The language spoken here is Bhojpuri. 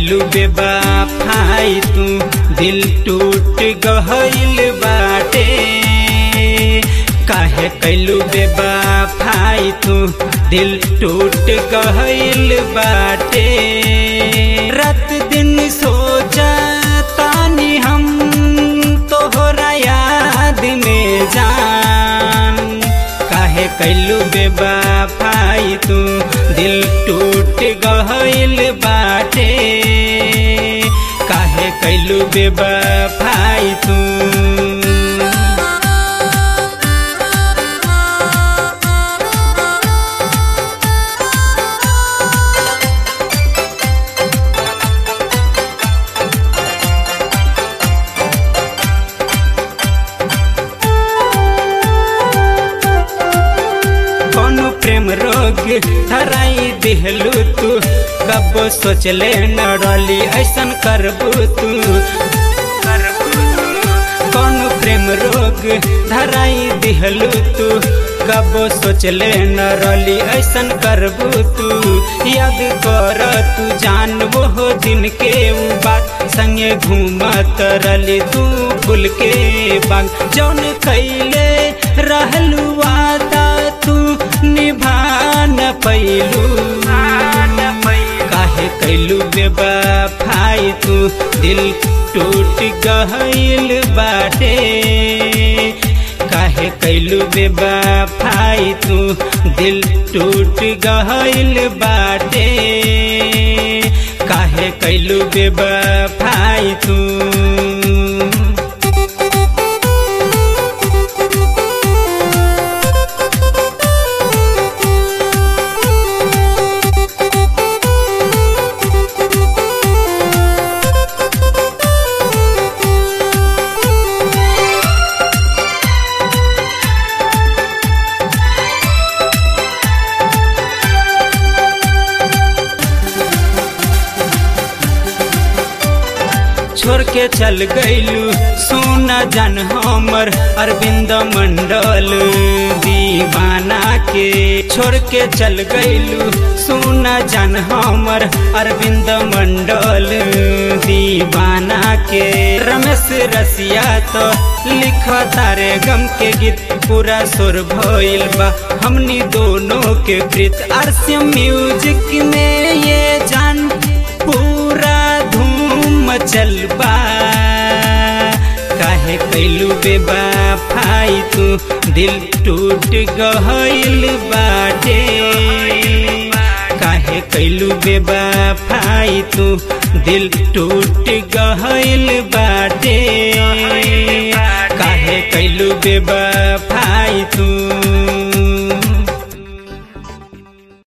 कैलू बेबाफाई तू दिल टूट गहल बाटे काहे कैलू बेबाफाई तू दिल टूट गहल बाटे रात दिन सोचा तानी हम तोहरा याद में जान काहे कैलू बेबाफाई तू दिल टूट गहल बाटे काहे कैलू बेबाफाई तू कौनो प्रेम रोग धराई दिहलू तू कब सोचले न रली ऐसन करबू तू कौनो प्रेम रोग धराई दिहलू तू कब सोचले न रली ऐसन करबू तू याद कर तू जान वो दिन के उ बात संगे घूमत रली तू फूल के बाग जौन कैले रहलू वादा तू निभान पैलू काहे कैलू बेबाफाई तू दिल टूट गहल बाटे काहे कैलू बेबाफाई तू दिल टूट गहल बाटे काहे कैलू बेबाफाई तू छोड़ के चल गईलू सोना जन हमर अरविंद मंडल दीवाना के छोड़ के चल गईलू सोना जन हमर अरविंद मंडल दीवाना के रमेश रसिया तो लिख तारे गम के गीत पूरा सुर भइल बा हमनी दोनों के प्रीत आरसी म्यूजिक में ये जान पूरा धूम चलबा काहे कैलू बेबाफाई तू दिल टूट गहल बाटे काहे कैलू बेबाफाई तू दिल टूट गहल बाटे काहे कैलू बेबाफाई तू